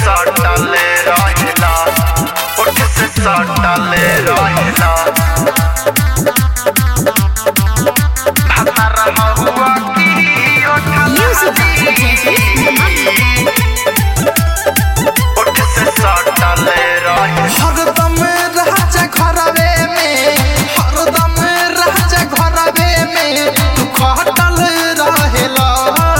सटले रहेला ओठ से सटले रहेला भातार हवा की ओठ Music ओठ से सटले रहेला हरदम राजा घरवे में हरदम राजा घरवे में तू खटल रहेला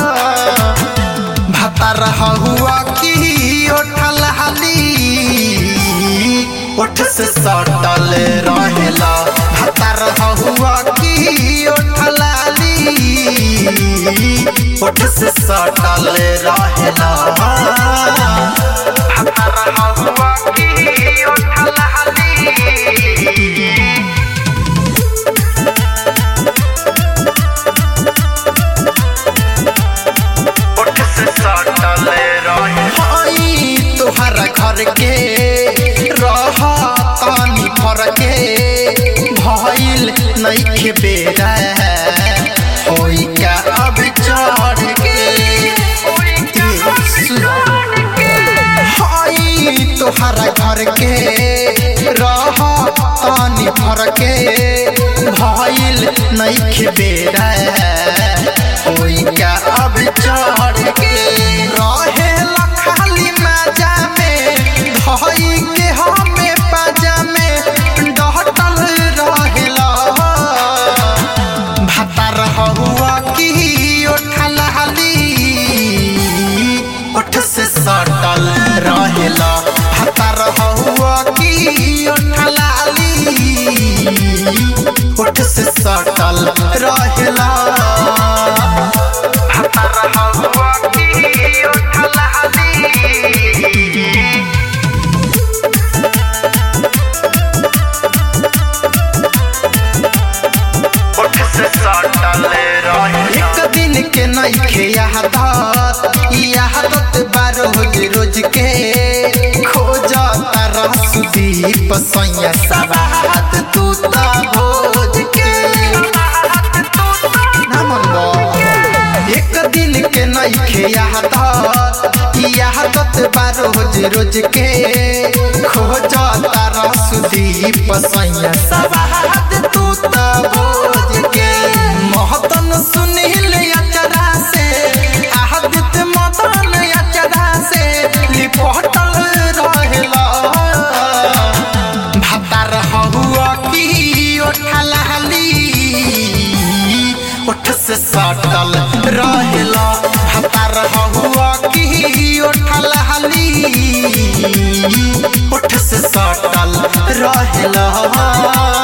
भातार हुआ की ओठल हाली ओठ से सटल रहेला भातार हुआ की ओठल हाली ओठ से सटल रहेला भातार हवा की ओठ लाली ओठ से सटले रहेला आई तोहरा घर के रह तानी फर के भइल नइखे बेरा होई का अब चढ़ के हाई तोहरा घर के रह तानी फर के भइल नइखे बेरा होई का अब चढ़ के रहे खाली मजा में धई के हमें पाजा में डहटल रहेला भातार हुआ की ओठल हाली ओठ से सटल रहेला भातार हुआ की ओठल हाली ओठ से सटल रहेला भातार हवा की ओठ लाली ओठ से सटले रहेला एक दिन के नइखे यादत ई यादत बार रोज रोज के खोज तारा सुदीप सैया सवाद तू ता भोज के ना मनबो एक दिन के नइखे यादत ई यादत बार रोज रोज के खोज तारा सुदीप सैया सवाद तू ता भोज के महतन सुनील अचरा से आहदित मदन अचरा से लिपटल रहेला भातार हुआ की ओठल हाली ओठ से सटल रहेला भातार हुआ की ओठल हाली ओठ से सटल रहेला